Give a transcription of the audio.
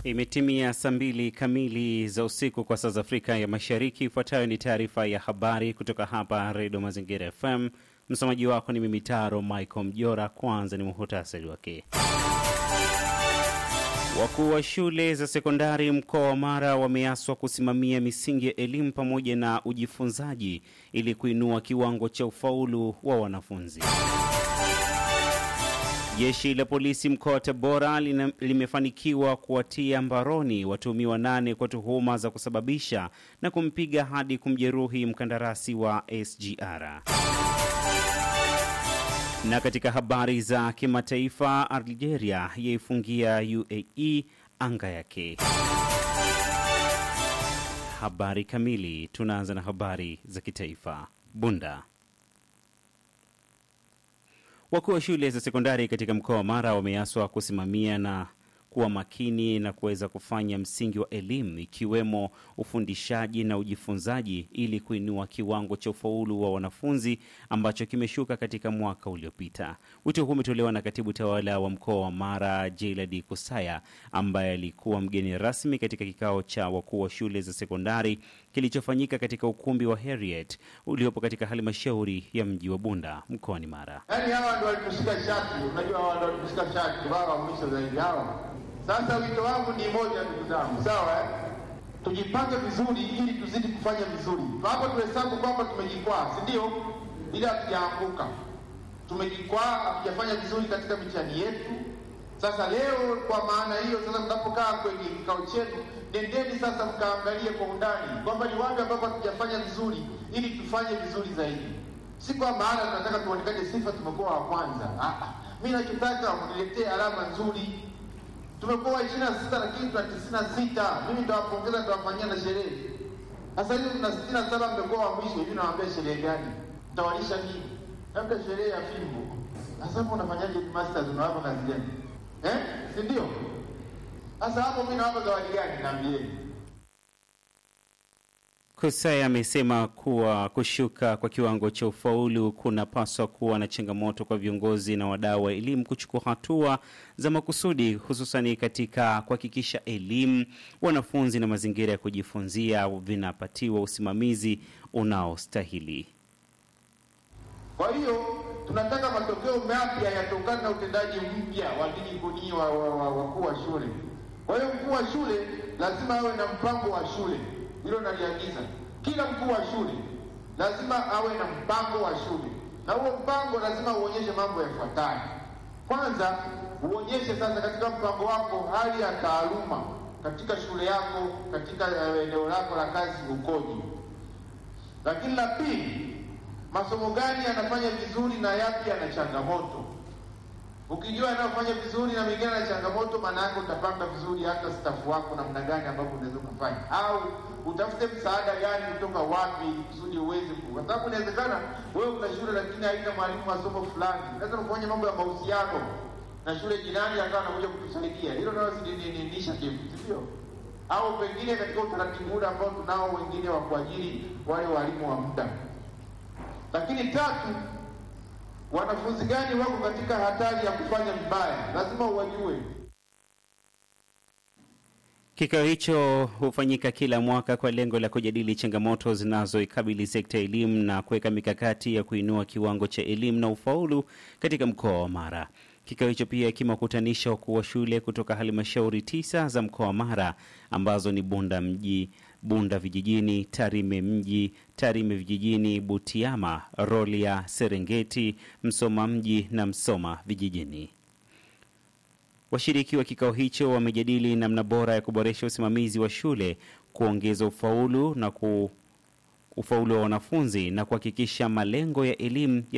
Imetimia saa mbili kamili za usiku kwa saa za Afrika ya Mashariki. Ifuatayo ni taarifa ya habari kutoka hapa Redio Mazingira FM. Msomaji wako ni mimi Taro Michael Mjora. Kwanza ni muhutasari wake. Wakuu wa shule za sekondari mkoa wa Mara wameaswa kusimamia misingi ya elimu pamoja na ujifunzaji ili kuinua kiwango cha ufaulu wa wanafunzi. Jeshi la polisi mkoa wa Tabora lina- limefanikiwa kuwatia mbaroni watuhumiwa nane kwa tuhuma za kusababisha na kumpiga hadi kumjeruhi mkandarasi wa SGR. Na katika habari za kimataifa, Algeria yaifungia UAE anga yake. Habari kamili. Tunaanza na habari za kitaifa. Bunda. Wakuu wa shule za sekondari katika mkoa wa Mara wameaswa kusimamia na kuwa makini na kuweza kufanya msingi wa elimu ikiwemo ufundishaji na ujifunzaji ili kuinua kiwango cha ufaulu wa wanafunzi ambacho kimeshuka katika mwaka uliopita. Wito huu umetolewa na katibu tawala wa mkoa wa Mara Jailadi Kusaya ambaye alikuwa mgeni rasmi katika kikao cha wakuu wa shule za sekondari kilichofanyika katika ukumbi wa Harriet uliopo katika halmashauri ya mji wa Bunda mkoani Mara. Yaani hawa ndo walitushika shati, unajua hawa ndo walitushika shati, wao wa mwisho zaidi hawa. Sasa wito wangu ni moja, ndugu zangu, sawa eh? Tujipange vizuri ili tuzidi kufanya vizuri. Hapo tuhesabu kwamba tumejikwaa, si ndio? Ili hatujaanguka, tumejikwaa, hatujafanya vizuri katika mitihani yetu. Sasa leo, kwa maana hiyo, sasa mnapokaa kwenye kikao chenu, nendeni sasa mkaangalie kwa undani kwamba ni wapi ambapo hatujafanya vizuri, ili tufanye vizuri zaidi si kwa maana tunataka tuonekane sifa tumekuwa wa kwanza. Ah, ah. mi nachotaka mniletee alama nzuri. Tumekuwa wa ishirini na sita lakini tuna tisini na sita. Mimi ndawapongeza, ndawafanyia na sherehe. Sasa hivi tuna sitini na saba, mmekuwa wa mwisho. Hivi nawaambia sherehe gani? Mtawalisha nini? Labda sherehe ya fimbo. Sasa hapo unafanyaje masters, unawapa kazi gani eh? si ndio? Sasa hapo mi nawapa zawadi gani? Naambieni. Kusai amesema kuwa kushuka kwa kiwango cha ufaulu kunapaswa kuwa na changamoto kwa viongozi na wadau wa elimu kuchukua hatua za makusudi, hususani katika kuhakikisha elimu, wanafunzi na mazingira ya kujifunzia vinapatiwa usimamizi unaostahili. Kwa hiyo tunataka matokeo mapya yatokana na utendaji mpya wa ligi kuni wa wa- wa- wakuu wa shule. Kwa hiyo mkuu wa shule lazima awe na mpango wa shule, hilo naliagiza. Kila mkuu wa shule lazima awe na mpango wa shule, na huo mpango lazima uonyeshe mambo yafuatayo. Kwanza, uonyeshe sasa katika mpango wako hali ya taaluma katika shule yako, katika eh, eneo lako la kazi ukoje. Lakini la pili, masomo gani yanafanya vizuri na yapi yana changamoto. Ukijua yanayofanya vizuri na mengine yana changamoto, maana yake utapanga vizuri hata stafu wako namna gani ambapo unaweza ukafanya, au utafute msaada gani kutoka wapi kusudi uweze ku, kwa sababu inawezekana wewe una shule lakini haina mwalimu wa somo fulani, unaweza kufanya mambo ya mahusiano na shule jirani akawa anakuja kutusaidia, hilo nalo si ni- ni initiative, si ndio? Au pengine katika utaratibu ule ambao tunao wengine wa kuajiri wale walimu wa muda lakini tatu, wanafunzi gani wako katika hatari ya kufanya vibaya, lazima uwajue. Kikao hicho hufanyika kila mwaka kwa lengo la kujadili changamoto zinazoikabili sekta ya elimu na kuweka mikakati ya kuinua kiwango cha elimu na ufaulu katika mkoa wa Mara. Kikao hicho pia kimewakutanisha wakuu wa shule kutoka halmashauri tisa za mkoa wa Mara ambazo ni Bunda mji, Bunda vijijini, Tarime mji, Tarime vijijini, Butiama, Rorya, Serengeti, Msoma mji na Msoma vijijini. Washiriki wa kikao hicho wamejadili namna bora ya kuboresha usimamizi wa shule, kuongeza ufaulu na ku ufaulu wa wanafunzi na kuhakikisha malengo ya elimu